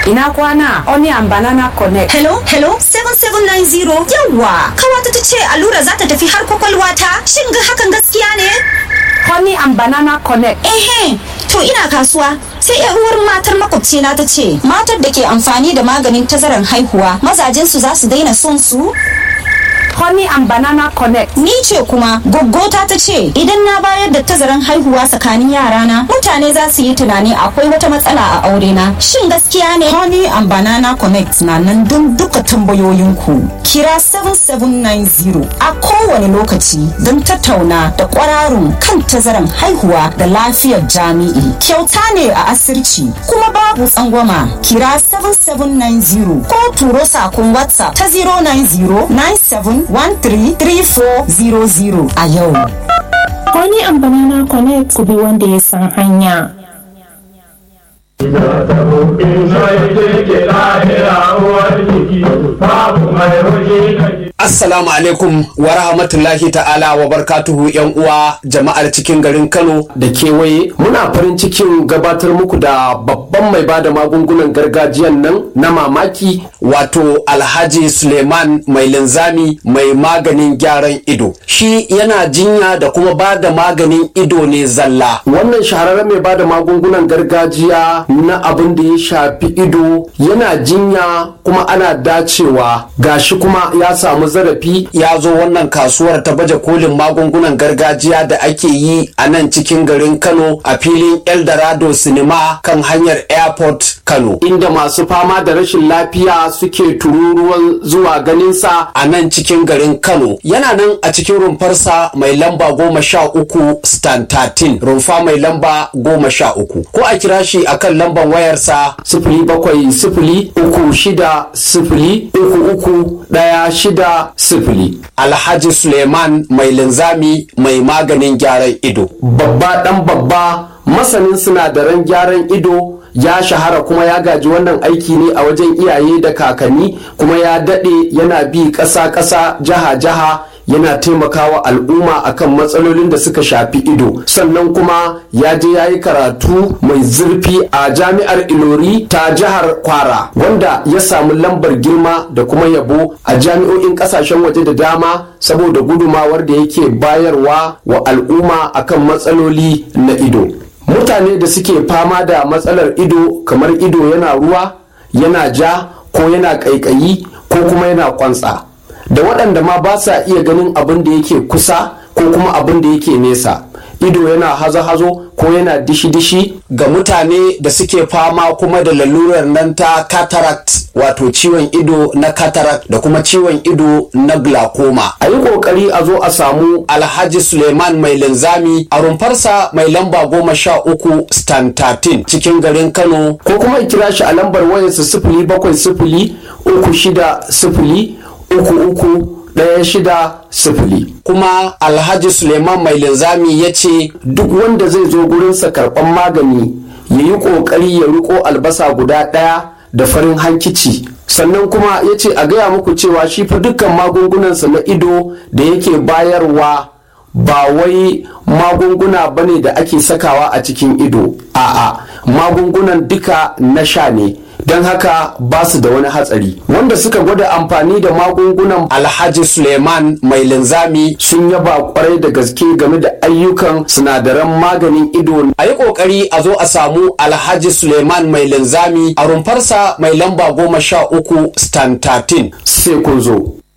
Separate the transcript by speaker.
Speaker 1: ina kwana Onion Banana Connect.
Speaker 2: Hello, hello, 7790 yawwa. Kawata ta ce allura za ta tafi har kwakwalwa ta. Shin ga hakan gaskiya ne?
Speaker 1: Honey and Banana Connect.
Speaker 2: Ehe, to ina kasuwa. Sai yar uwar matar makwabcina ta ce, matar da ke amfani da maganin tazaran haihuwa, mazajensu za su daina son su?
Speaker 1: Honey and Banana Connect.
Speaker 2: Ni ce kuma goggota ta ce idan na bayar da tazaran haihuwa tsakanin yarana mutane za su yi tunani akwai wata matsala a aure na. Shin gaskiya ne? Honey and Banana Connect na nan don duka tambayoyinku. Kira 7790 a kowane lokaci don tattauna da kwararun kan tazaran haihuwa da lafiyar jami'i. Kyauta ne a asirci kuma babu tsangwama. Kira 7790 ko turo sakon WhatsApp ta 090 97 133400 a yau.
Speaker 3: Wani amfani na connect ku bi wanda ya san hanya.
Speaker 4: Assalamu alaikum wa rahmatullahi ta'ala wa barkatuhu yan uwa jama'ar cikin garin Kano
Speaker 5: da kewaye muna farin cikin gabatar muku da babban mai bada magungunan gargajiyan nan na mamaki
Speaker 4: wato Alhaji Suleiman mai linzami mai maganin gyaran ido. Shi yana jinya da kuma ba da maganin ido ne zalla.
Speaker 5: wannan shahararren mai bada magungunan gargajiya na abin da ya shafi ido yana jinya kuma ana dacewa gashi kuma ya samu zarafi
Speaker 4: Ya zo wannan kasuwar ta baje kolin magungunan gargajiya da ake yi a nan cikin garin Kano a filin Eldorado Cinema kan hanyar Airport Kano.
Speaker 5: inda masu fama da rashin lafiya suke tururuwan zuwa ganinsa
Speaker 4: a nan cikin garin Kano yana nan a cikin rumfarsa mai lamba goma sha uku stan 13 rumfa mai lamba goma sha uku ko a kira shi akan lamban wayarsa
Speaker 5: sifili bakwai sifili uku shida sifili uku uku ɗaya shida sifili
Speaker 4: Alhaji Suleiman mai linzami mai maganin gyaran ido.
Speaker 5: babba ɗan babba masanin sinadaran gyaran ido ya shahara kuma ya gaji wannan aiki ne a wajen iyaye da kakanni kuma ya daɗe yana bi ƙasa-ƙasa jiha-jiha yana taimakawa al'umma akan matsalolin da suka shafi ido sannan kuma ya je ya yi karatu mai zurfi a jami'ar ilori ta jihar kwara wanda ya samu lambar girma da kuma yabo a jami'o'in kasashen waje da dama saboda gudumawar da yake bayarwa wa al'umma akan matsaloli na ido mutane da suke fama da matsalar ido kamar ido yana ruwa yana ja ko yana ƙaiƙayi ko kuma yana kwantsa da waɗanda ma ba sa iya ganin abin da yake kusa ko kuma abin da yake nesa ido yana hazo-hazo ko yana dishi-dishi
Speaker 4: Ga mutane da suke fama kuma da lalurar nan ta cataract wato ciwon ido na cataract da kuma ciwon ido na glaucoma.
Speaker 5: a yi ƙoƙari a zo a samu
Speaker 4: Alhaji Suleiman mai linzami a rumfarsa mai lamba goma sha uku stan 13 cikin garin Kano
Speaker 5: ko kuma a kira shi a lambar wayarsa sifili bakwai sifili uku shida sifili uku uku ɗaya shida sifili
Speaker 4: kuma Alhaji Suleiman mai linzami ya ce
Speaker 5: duk wanda zai zo gurinsa karɓan magani ya yi ƙoƙari ya riko albasa guda ɗaya da farin hankici sannan kuma ya ce a gaya muku cewa shi fa dukkan magungunansa na ido da yake bayarwa ba wai magunguna bane da ake sakawa a cikin ido a'a magungunan duka na sha ne don haka ba su da wani hatsari wanda suka gwada amfani da magungunan
Speaker 4: Alhaji Suleiman mai linzami
Speaker 5: sun yaba kwarai da gaske game da ayyukan sinadaran maganin ido
Speaker 4: a yi ƙoƙari a zo a samu Alhaji Suleiman mai linzami a rumfarsa mai lamba goma sha uku stan 13
Speaker 5: sai kun zo